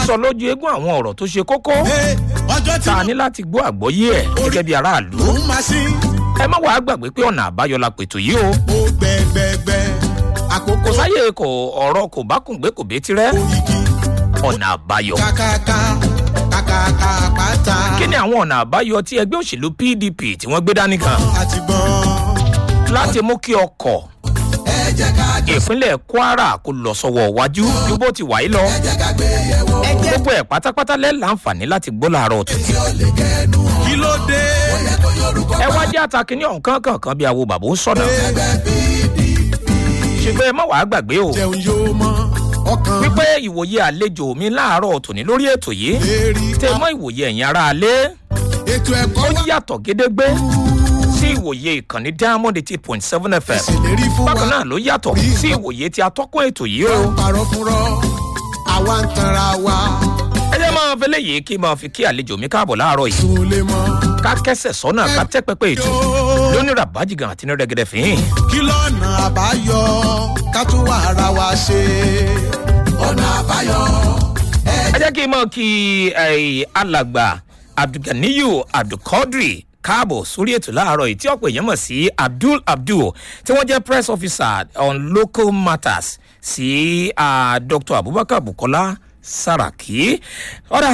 sọ lójú eégún àwọn ọ̀rọ̀ tó ṣe kókó Hey, ọjọ́ tí tá a ní láti gbọ́ àgbọ́yé ẹ̀ gẹ́gẹ́ bí aráàlú mò ń máa sí ẹ má wàá gbàgbé pé ọ̀nà àbáyọ la pètò yìí o ó gbẹgbẹgbẹ àkókò kò sáyè kò ọ̀rọ̀ kò bá kùn gbé kò bé tirẹ̀ oyigi ọ̀nà àbáyọ. kàkàkà kàkàkà pátá kí ni àwọn ọ̀nà àbáyọ tí ẹgbẹ́ òṣèlú pdp tí wọ́n gbé dání kan àti gbọ́n. láti mú kí ọkọ̀ ẹ jẹ́ ká jọ ìpínlẹ̀ kwara kó lọ sọ́wọ́ wájú ju bó ti wà yí lọ ẹ jẹ́ ká gbé yẹ̀wò. ẹ jẹ́ gbogbo ẹ̀ pátápátá lẹ́ láǹfààní láti gbọ́ làárọ̀ tó. tí ó lè kẹnu hàn. kí ló dé. ó yẹ kó yorùbá ẹ wá jẹ́ àtàkìní ọ̀hún kankan bí àwo bàbá ń sọ̀nà ẹgbẹ́ pdp ṣùgbọ́n ẹ má wàá gbàgbé o jẹun yóò mọ ọkàn wípé ìwòye àlejò mi láàárọ̀ tòní lórí ètò yìí lérí tẹ mọ́ ìwòye ẹ̀yìn ara alẹ́ ètò ẹ̀kọ́ ó wà yàtọ̀ gédégbé sí ìwòye ìkànnì diamond eight point seven fm ìṣèlérí fún bákan wa náà ló yàtọ̀ sí ìwòye tí atọ́kùn ètò yìí o. parọ́ fúnrọ́ àwa ń tanra wa ẹ jẹ́ máa fẹ́lẹ́ yìí kí máa fi kí àlejò mi káàbọ̀ láàárọ̀ yìí tún lè mọ ká kẹsẹ̀ sọ́nà ká tẹ́ pẹpẹ ètò lónìí rabajigan àti ní rẹ́gẹ́dẹ́ fín. kí lọ́nà àbáyọ ká tún wà ara wa ṣe ọ̀nà àbáyọ ẹ ẹ jẹ́ kí n máa kí eh, alàgbà abdulganiyu abdulkadri káàbọ̀ sórí ètò láàárọ̀ yìí tí ọ̀pọ̀ èèyàn mọ̀ sí abdul abdul tí wọ́n jẹ́ press officer on local matters sí ah, dr abubakar bukola saraki ọ̀rà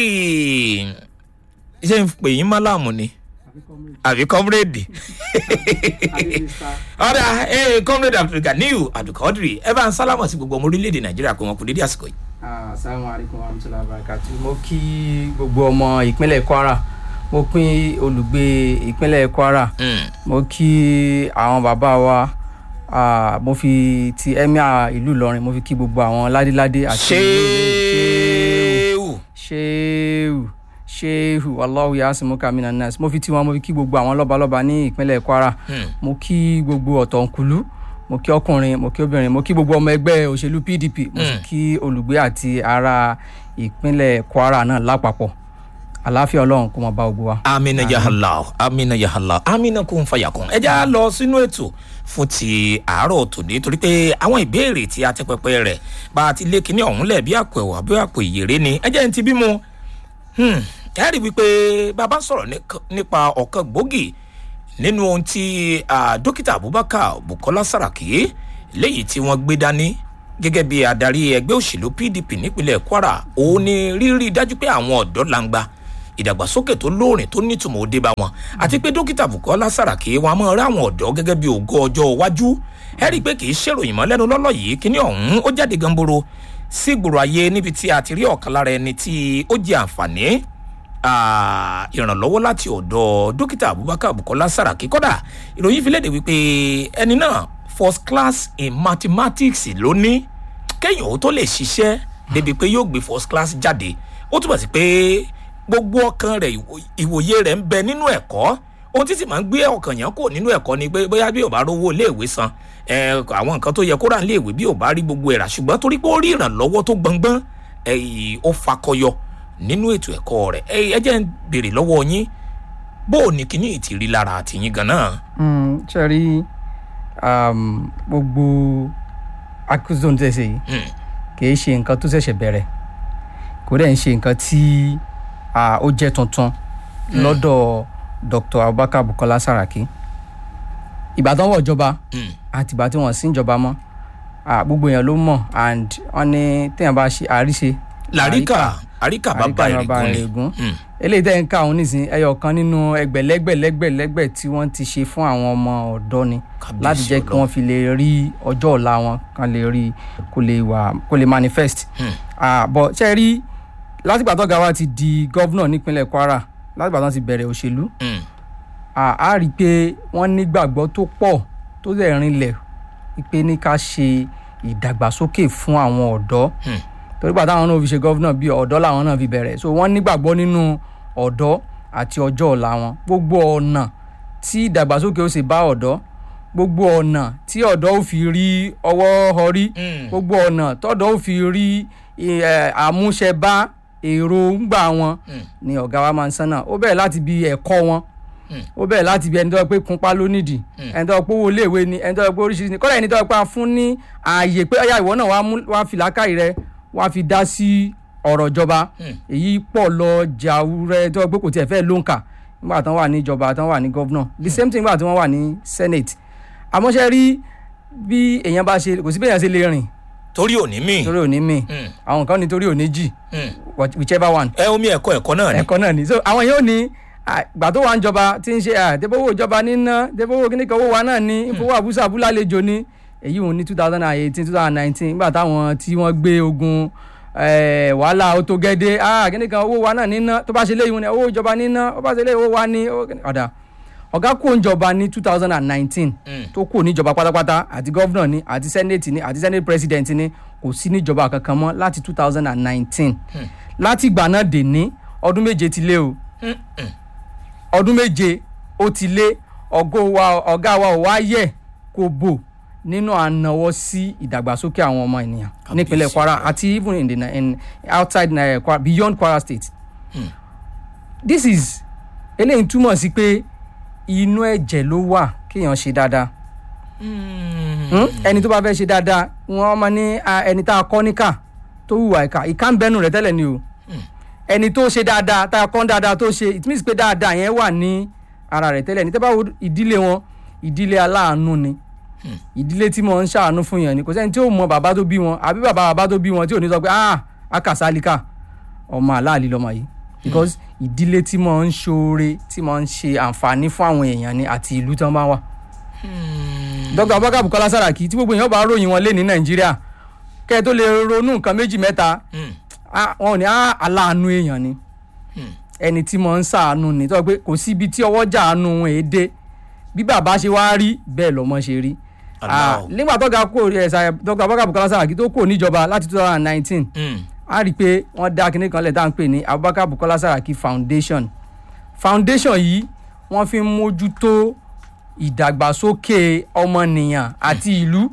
ṣé n pè yín málàmù ni àbí comrade ọ̀rà comrade abdulganiyu abdulkadri ẹ bá ń sálámọ̀ sí gbogbo ọmọ orílẹ̀-èdè nàìjíríà pé wọn kò dédé àsìkò yìí. asalaamu alaykum wa rahmatulahi wa barakatu mo kí gbogbo ọmọ ìpínlẹ̀ kwara mo pín olùgbé ìpínlẹ̀ kwara Mm. mo kí àwọn bàbá wa ah, mo fi ti emir ìlú ìlọrin mo fi kí gbogbo àwọn ládéládé àti ṣéwù. ṣéwù ṣéwù aláwọ yasimuka minanas mo fi tiwọn mo fi kí gbogbo àwọn lọ́balọ́ba ní ìpínlẹ̀ kwara Hmm. mo kí gbogbo ọ̀tọ̀nkùlú mo kí ọkùnrin mo kí obìnrin mo kí gbogbo ọmọ ẹgbẹ́ òṣèlú pdp mo sì Hmm. kí olùgbé àti ará ìpínlẹ̀ kwara náà lápapọ̀ àláfíà ọlọ́run kó máa bá gbogbo wa. amina yahala amina yahala amina kò ń fàyà kan ẹ já lọ sínú ètò fún ti àárọ̀ tòní torí pé àwọn ìbéèrè tí a tẹ pẹpẹ rẹ̀ bá a ti lé kinní ọ̀hún lẹ̀ bí àpò ẹ̀wà bí àpò ìyèrè ni ẹ jẹ́ n ti bímọ ẹ rí i wípé bàbá sọ̀rọ̀ ník- nípa ọ̀kan gbòógì nínú ohun tí ah, dókítà abubakar bukola saraki léyìí tí wọ́n gbé dání gẹ́gẹ́ bí adarí ẹgbẹ́ òṣèlú pdp nípínlẹ̀ kwara òun ni rírí dájú pé àwọn ọ̀dọ́ langba ìdàgbàsókè tó lóòrìn tó nítumọ̀ ó dé bá wọn àti pé dókítà bukola saraki wọn a máa rí àwọn ọ̀dọ́ gẹ́gẹ́ bí ògo ọjọ́ iwájú ẹ rí i pé kì í ṣèròyìn mọ́ lẹ́nu lọ́lọ́ yìí kíní ọ̀hún ó jáde gamboro sí gbòòrò ayé níbi tí a ti rí ọ̀kan lára ẹni tí ó jẹ àǹfààní ah, ìrànlọ́wọ́ láti ọ̀dọ̀ dókítà abubakar bukola saraki kódà ìròyìn fi léde wípé ẹni náà first class in mathematics ló ní kéèyàn ó tó lè ṣiṣẹ́ débi pé yóò gbé first class jáde ó túbọ̀ sí pé gbogbo ọkàn rẹ̀ ìwò- ìwòye rẹ̀ ń bẹ nínú ẹ̀kọ́ ohun tí sì máa ń gbé ọkàn yẹn kò nínú ẹ̀kọ́ ni pé bóyá bí ò bá rówó iléèwé san ẹ, àwọn nǹkan tó yẹ kó rà níléèwé bí ò bá rí gbogbo ẹ̀ rà ṣùgbọ́n torí pé ó rí ìrànlọ́wọ́ tó gbọngbọ́n ẹ̀yìn ó fakọyọ nínú ètò ẹ̀kọ́ rẹ̀ ẹ ẹ jẹ́ ń béèrè lọ́wọ́ yín bó o ní kíní ìtì rí lára àtìyín gan-an. Mm, ṣe rí um, gbogbo accusation tẹ̀ ṣe yìí Hmm. kì í ṣe nǹkan tó ṣẹ̀ṣẹ̀ bẹ̀rẹ̀ kò dẹ̀ ń ṣe nǹkan tí ah, ó jẹ́ tuntun lọ́dọ̀ dr abubakar bukola saraki ìbàdàn wọ̀ ìjọba Hmm. àtìgbà tí wọ́n sí ìjọba mọ́ ah, gbogbo èèyàn ló mọ̀ and wọ́n ní téèyàn bá ṣe àríṣe làríkà àríkà bàbá àríkà bàbá ìrìngún ni. ìrègùn Hmm. eléyìí tẹ́ ń ká òun nísìnyí ẹyọ kan nínú ẹgbẹ̀lẹ́gbẹ̀lẹ́gbẹ̀lẹ́gbẹ̀ tí wọ́n ti ṣe fún àwọn ọmọ ọ̀dọ́ ni Kábíyèsí láti jẹ́ kí Ọlọ́run. wọ́n fi lè rí ọjọ́ ọ̀la wọn kan lè rí kó lè wà kó lè manifest. Hmm. Ah, bọ̀ ṣe rí látìgbà tó ga wa ti di gọ́vnọ̀ nípínlẹ̀ kwara látìgbà tó ti bẹ̀rẹ̀ òṣèlú Hmm. ah, a rí i pé wọ́n nígbàgbọ́ tó pọ̀ tó dẹ̀ rinlẹ̀ pé ní ká ṣe ìdàgbàsókè fún àwọn ọ̀dọ́ Hmm. torí gbà táwọn náà fi ṣe gọ́vnà bíi ọ̀dọ́ làwọn náà fi bẹ̀rẹ̀ so wọ́n nígbàgbọ́ nínú ọ̀dọ́ àti ọjọ́ ọ̀la wọn gbogbo ọ̀nà tí ìdàgbàsókè ó sì bá ọ̀dọ́ gbogbo ọ̀nà tí ọ̀dọ́ ó fi rí ọwọ́ họrí Hmm. gbogbo ọ̀nà tọ́dọ̀ ó fi rí eh, àmúṣẹbá èròǹgbà wọn Hmm. ni ọ̀gá wa máa ń sánà ó bẹ̀rẹ̀ láti bí ẹ̀kọ́ wọn Hmm. ó bẹ̀rẹ̀ láti bí ẹni tó yẹ pé kunpá ló nídìí ẹni tó yẹ pé owó iléèwé ni ẹni tó yẹ pé oríṣiríṣi ni kọ́lá ẹni tó yẹ pé a fún ní ààyè pé ọ̀yà ìwọ náà wàá mú wàá fi làákàyè rẹ wàá fi dá sí ọ̀rọ̀ ìjọba èyí pọ̀ lọ jàwúrẹ́ tó gbé kò tiẹ̀ fẹ́ ló ń kà nígbà tí wọ́n wà ní ìjọba tí wọ́n wà ní gọ́vnọ̀ the same thing nígbà tí wọ́n wà ní senate àmọ́ ṣe rí bí èèyàn bá ṣe kò sí bí èèyàn ṣe lè rìn torí òní mi torí òní mi Mm. àwọn kan ní torí òní jì whichever one ẹ omi ẹ̀kọ́ ẹ̀kọ́ náà ni ẹ̀kọ́ náà ni so àwọn yóò ní gbà tó wà ń jọba tí ń ṣe àdébówó ìjọba níná débówó kíní kan owó wa náà ní ìfowó àbúṣe àbúlá àlejò ní èyí òun ní two thousand and eighteen two thousand and nineteen nígbà táwọn tí wọ́n gbé ogun eh, wàhálà ó tó gẹ́dẹ́ ah kíní kan owó wa náà níná tó bá ṣe léyìn ní owó ìjọba níná ó bá ṣe léyìn owó wa ní owó kíní- ọ̀dà ọ̀gá kò ń jọba ní two thousand and nineteen Mm. tó kù níjọba pátápátá àti gọ́vnà ni àti senate ni àti senate president ni kò sí níjọba kankan mọ́ láti two thousand and nineteen láti ìgbà náà dè ní ọdún méje ti lé o ọdún méje ó ti lé ọgọ́ wa ọ̀gá wa ò wá yẹ kó bò nínú ànáwọ́ sí ìdàgbàsókè àwọn ọmọ ènìyàn nípínlẹ̀ kwara àti even in the na- in outside uh, kwara beyond kwara state this is eléyìí túmọ̀ sí pé inú ẹ̀jẹ̀ ló wà kéèyàn ṣe dáadáa Hmm? ẹni tó bá fẹ́ ṣe dáadáa wọ́n máa ní ah, ẹni tá a kọ́ níkà tó hùwà ìkà ìkà ń bẹ́nu rẹ̀ tẹ́lẹ̀ ni o ẹni tó ṣe dáadáa tá a kọ́ dáadáa tó ṣe it means pé dáadáa yẹn wà ní ara rẹ̀ tẹ́lẹ̀ ní tẹ́ bá wo ìdílé wọn ìdílé aláàánú ni ìdílé tí mo ń ṣàánú fún yẹn ni kò sẹ́ni tí ó mọ bàbá tó bí wọn àbí bàbá bàbá tó bí wọn tí ò ní sọ pé ah akàsálíkà ọmọ aláàlí lọmọ yìí because ìdílé tí mo ń ṣoore tí mo ń ṣe àǹfààní fún àwọn èèyàn ni àti ìlú tí wọ́n bá wà dr abubakar bukola saraki tí gbogbo èèyàn bá ròyìn wọn lé ní nàìjíríà kẹ́ ẹ tó lè ronú nǹkan méjì mẹ́ta ah, wọn ò ní ah, aláàánú èèyàn ni ẹni tí mo ń ṣàánú ni tó pé kò síbi tí ọwọ́ jà àánú wọn èé dé bí bàbá ṣe wá rí bẹ́ẹ̀ lọ́mọ ṣe rí Ah, Allah. nígbà tó ga kó ẹ̀sà dr abubakar bukola saraki tó kó níjọba láti two thousand and nineteen a rí i pé wọ́n dá kinní kan lẹ̀ tá à ń pè ní abubakar bukola saraki foundation foundation yìí wọ́n fi ń mójútó ìdàgbàsókè ọmọnìyàn àti ìlú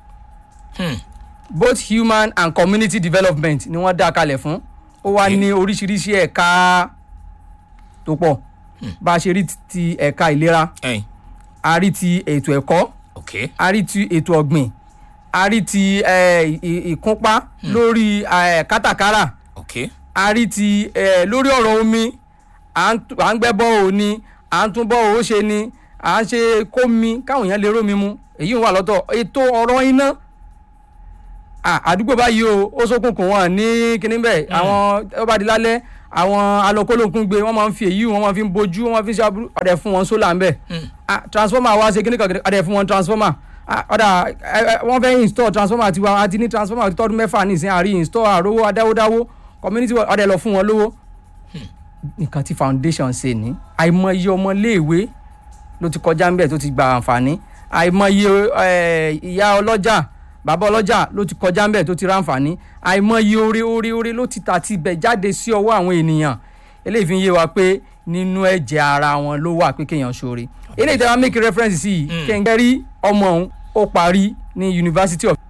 both human and community development ni wọ́n dá kalẹ̀ fún ó wá ní oríṣiríṣi ẹ̀ka tó pọ̀ bá a ṣe rí ti ẹ̀ka ìlera ẹyin a rí ti ètò ẹ̀kọ́ ok a rí ti ètò ọ̀gbìn a rí ti eh, ì- ìkúnpá lórí eh, kátàkárà ok a rí ti eh, lórí ọ̀rọ̀ omi à ń tú- à ń gbẹ́ bọ́ ò ní à ń tún bọ́ ò ṣe ni à ń ṣe kómi káwọn èèyàn lè rómi mu èyí ń wà lọ́tọ̀ ètò ọ̀rọ̀ iná à- àdúgbò báyìí o ó ṣókùnkùn wọn ní kíní bẹ́ẹ̀ àwọn ó bá di lálẹ́ àwọn alọ́kólókun gbé wọ́n máa ń fi èyí wọ́n máa fi ń bojú wọ́n máa fi ń ṣe aburú ọ̀dẹ̀ fún wọn sólà ń bẹ̀ Ah, transformer wa ṣe kíní kan ọ̀dẹ̀ fún wọn transformer Ah, ọ̀dà ẹ, ẹ, wọ́n fẹ́ install transformer tiwa àti ní transformer tọdún mẹ́fà nísìnyí àrí install àrówó adáwódáwó community wa- ọ̀dẹ̀ lọ fún wọn lówó nǹkan tí foundation ṣe ní àìmọye ọmọléèwé ló ti kọjá ń bẹ̀ tó ti gba àǹfààní àìmọye eh, ìyá ọlọ́jà bàbá ọlọ́jà ló ti kọjá ń bẹ̀ tó ti ra àǹfààní àìmọye oore oore oore ló ti tà ti bẹ̀ jáde sí ọwọ́ àwọn ènìyàn eléyìí fi ń yé wa pé nínú ẹ̀jẹ̀ ara wọn ló wà pé kéèyàn ṣoore eléyìí tí wọ́n make reference sí yìí kẹ́ńgẹ́ rí ọmọ òun ó parí ní University of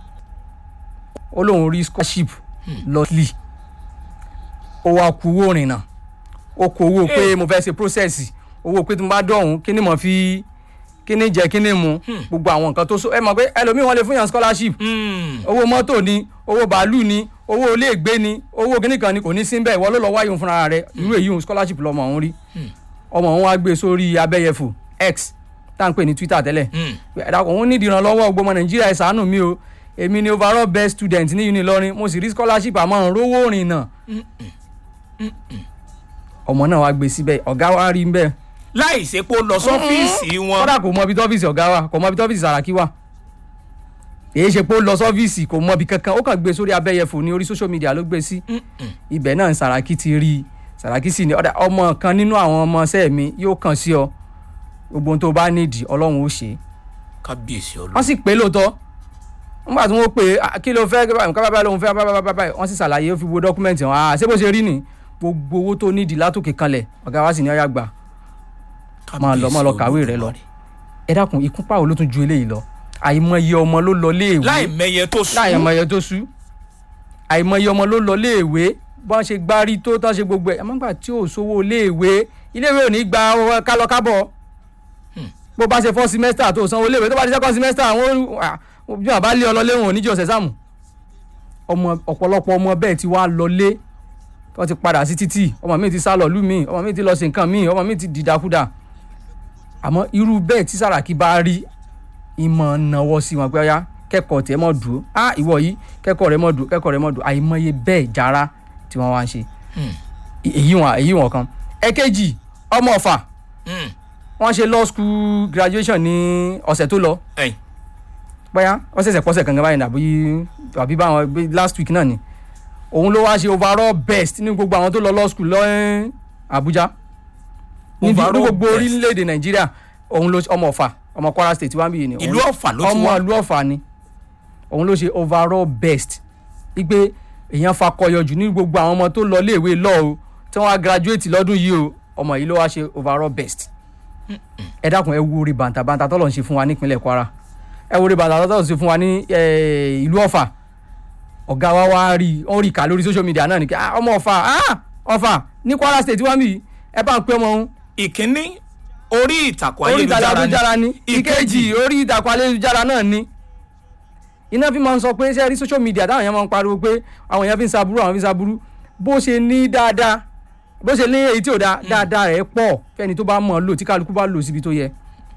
ó lóun rí scholarship lọ́ọ̀lì ó wá kú owó ìrìnnà ó kó owó pé mo fẹ́ ṣe process owó pé tí mo bá dọ̀hún kí ni mo fi kí ni jẹ kí ni mu gbogbo àwọn nǹkan tó so ẹ mọ̀ pé ẹlòmíì wọ́n lè fún yàn scholarship owó mọ́tò ni owó bàálù ni owó iléègbé ni owó kíní kan ni kò ní sí bẹ́ẹ̀ ìwọ ló lọ wáyé òun fúnra rẹ̀ irú èyí òun scholarship lọmọ òun rí ọmọ òun wá gbé sórí abẹ́yẹfò x tá à ń pè ní twitter tẹ́lẹ̀ ẹ̀dá òun nídìí ìrànlọ́wọ́ gbọmọ nàìjíríà ẹ̀ ṣàánú mi o èmi ni overall best student ní uni Ìlọrin mo sì rí scholarship àmọ́ rówó rìn náà ọmọ náà wá gbé síbẹ̀ ọ̀gá wa rí bẹ́ẹ̀ láì ṣe pé ó lọ sọ́fíìsì wọn kódà kò mọ ibi tọ́fíìsì ọ̀gá wa kò mọ ibi tọ́fíìsì Sàràkí wà èyí ṣe pé ó lọ sọ́fíìsì kò mọ ibi kankan ó kàn gbé sórí abẹ́yẹfò ní orí social media ló gbé sí ibẹ̀ náà Sàràkí ti rí i Sàràkí sì ní ọ̀dà ọmọ kan nínú àwọn ọmọọṣẹ́ mi yóò kàn sí ọ gbogbo ohun tó bá nídìí Ọlọ́run ó ṣe é kábíyèsí wọ́n ọlọ́run sì pé lóòótọ́ nígbà tí wọ́n pè é "Ah, kí ló fẹ́ nǹkan bábá lóun fẹ́ bábá bábá wọ́n sì ṣàlàyé ó fi wo dọ́kúmẹ́ǹtì wọn àá ṣé bó ṣe rí ni gbogbo owó tó nídìí látòkè kanlẹ̀ ọ̀gá wa sì ní ọ̀yà gbà máa lọ máa lọ kàwé rẹ lọ ẹ dákun ìkúnpá wo ló tún ju eléyìí lọ àìmọye ọmọ ló lọ léèwé láì mẹyẹ tó sùn láì àìmọye tó sú àìmọye ọmọ ló lọ léèwé bọ́n ṣe gbárí tó tán ṣe gbogbo ẹ̀ àmọ́ gbà tí ò sówó léèwé iléèwé ò ní gba owó kálọ kábọ̀ bó bá ṣe fọ́ semester tó sanwó léèwé tó bá di second semester àwọn bí wọn bá lé ọ lọ léwọn oníjì ọ̀sẹ̀ sáàmù ọmọ ọ̀pọ̀lọpọ̀ ọmọ bẹ́ẹ̀ ti wá lọlé wọ́n ti padà sí títì ọmọ mi ti sá lọ lú mi ọmọ mi ti lọ sí nǹkan mi ọmọ mi ti dìdàkudà àmọ́ irú bẹ́ẹ̀ tí Sàràkí bá rí ìmọ̀ náwó sí wọn pé ọyá kẹ́kọ̀ọ́ tẹ́ mọ̀ dùn á ìwọ yìí kẹ́kọ̀ọ́ rẹ mọ̀ dùn kẹ́kọ̀ọ́ rẹ mọ̀ dùn àìmọye bẹ́ẹ̀ jára tí wọ́n wá ń ṣe èyí wọn èyí wọn kan ẹ̀kejì ọmọ ọ̀fà Hmm. wọ́n ṣe law school graduation ní ọ̀sẹ̀ tó lọ ẹ̀yin bóyá wọ́n ṣẹ̀ṣẹ̀ pọ́sẹ̀ kankan báyìí nàbí àbí báwọn bí last week náà ni òun ló wá ṣe overall best ní gbogbo àwọn tó lọ law school lọ́ọ́ Àbújá ní ní Overall gbogbo best. orílẹ̀-èdè Nàìjíríà òun ló ọmọ Ọ̀fà ọmọ Kwara state wá ń bì ní ìlú ọ̀fà ló ti ọmọ wá ìlú Ọ̀fà ni òun ló ṣe overall best wípé èèyàn fakọyọ jù ní gbogbo àwọn ọmọ tó lọ iléèwé lọ o tí wọ́n á graduate lọ́dún yìí o ọmọ yìí ló wá ṣe overall best ẹ dákun ẹ wo orí bàǹtàbàǹtà tọ́lọ̀ ń ṣe fún wa nípínlẹ̀ Kwara ẹ wo orí bàǹtàbàǹtà tọ́lọ̀ ń ṣe fún wa ní eh, ìlú Ọ̀fà ọ̀gá wa wá rí i ó rí i kà lórí social media náà ni kí ah, ọmọ Ọ̀fà ah, Ọ̀fà ní Kwara state wá mi ẹ bá ń pẹ́ ọmọ òun ìkíní orí ìtàkùn orí ìtàkùn ayélujára ayélujára ni ni ìkejì orí ìtàkùn ayélujára náà ni iná fi máa ń sọ pé ṣe rí social media táwọn èèyàn máa ń pariwo pé àwọn èèyàn fi ń saburú àwọn fi ń saburú bó ṣe ní dáadáa bó ṣe ní èyí tí ò dáa dáadáa rẹ̀ pọ̀ fẹ́ni tó bá mọ̀ ọ́ lò tí kálukú bá lò síbi tó yẹ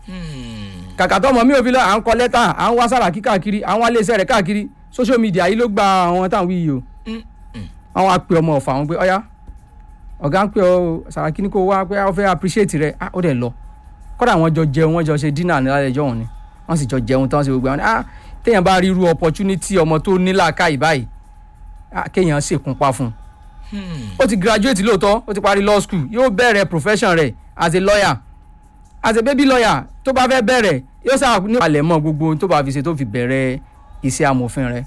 kàkà tó ọmọ mi ò fi lọ à ń kọ lẹ́tà à ń wá Sàràkí káàkiri à ń wá iléeṣẹ́ rẹ̀ káàkiri social media yìí ló gba àwọn táwọn wí yìí o àwọn á pe ọmọ ọ̀fà wọn pé ọ̀yá ọ̀gá ń pè ọ́ Sàràkí ní kó wá pé ó fẹ́ appreciate rẹ̀ ah ó dẹ̀ lọ kọ́dà wọ́n jọ jẹun wọ́n jọ ṣe dinner ní lálẹ́ ẹjọ́ òun ni wọ́n sì jọ jẹun tán ṣe gbogbo àwọn ah téèyàn bá rí irú opportunity ọmọ tó ní làákàyè báyìí ah kéèyàn ṣèkúnpá fún un ó ti graduate lóòótọ́ ó ti parí law school yóò bẹ̀rẹ̀ profession rẹ̀ as a lawyer as a baby lawyer tó bá fẹ́ bẹ̀rẹ̀ yóò sáà ní ìpàlẹ̀ mọ́ gbogbo ohun tó bá fi ṣe tó fi bẹ̀rẹ̀ iṣẹ́ amòfin rẹ̀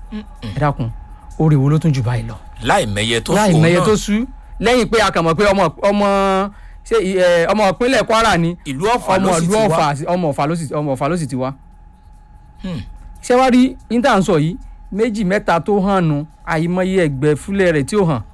ẹ dákun orí wo ló tún jù báyìí lọ láì mẹyẹ tó láì sùn mẹyẹ náà tó sú lẹ́yìn pé a kàn mọ̀ pé ọmọ ọmọ ṣé ẹ, ọmọ ìpínlẹ̀ Kwara ni ìlú ọ̀fà ọmọ ló sì ìlú ti wá Ọ̀fà sí- ọmọ Ọ̀fà ló sì ọmọ Ọ̀fà ló sì ti wá. Hmm. ṣé wàá rí níta ń sọ yìí méjì mẹ́ta tó hàn nù àìmọye ẹgbẹ́ fúlẹ̀ rẹ̀ tí ó hàn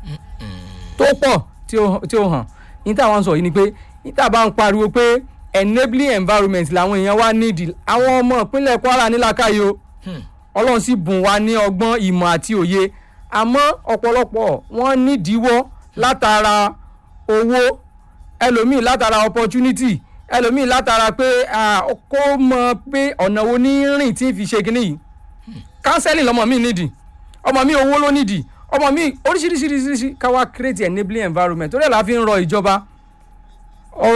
tó pọ̀ tí ó tí ó hàn níta wọn sọ yìí ni pé níta bá ń pariwo pé enabling environment làwọn èèyàn wá nídìí àwọn ọmọ ìpínlẹ̀ Kwara nílàkàyè o Hmm. ọlọ́run sì bùn wá ní ọgbọ́n ìmọ̀ àti òye àmọ́ ọ̀pọ̀lọpọ̀ wọ́n nídìíwọ́ látara owó ẹlòmíì látara opportunity ẹlòmíì látara pé ah, kó mọ pé ọ̀nà wo ní rìn tí ń fi ṣe kínní yìí counseling lọmọ mi nídìí ọmọ mi owó ló nídìí ọmọ mi oríṣiríṣiríṣiríṣi káwá create enabling environment torí ẹ̀ la fi ń rọ ìjọba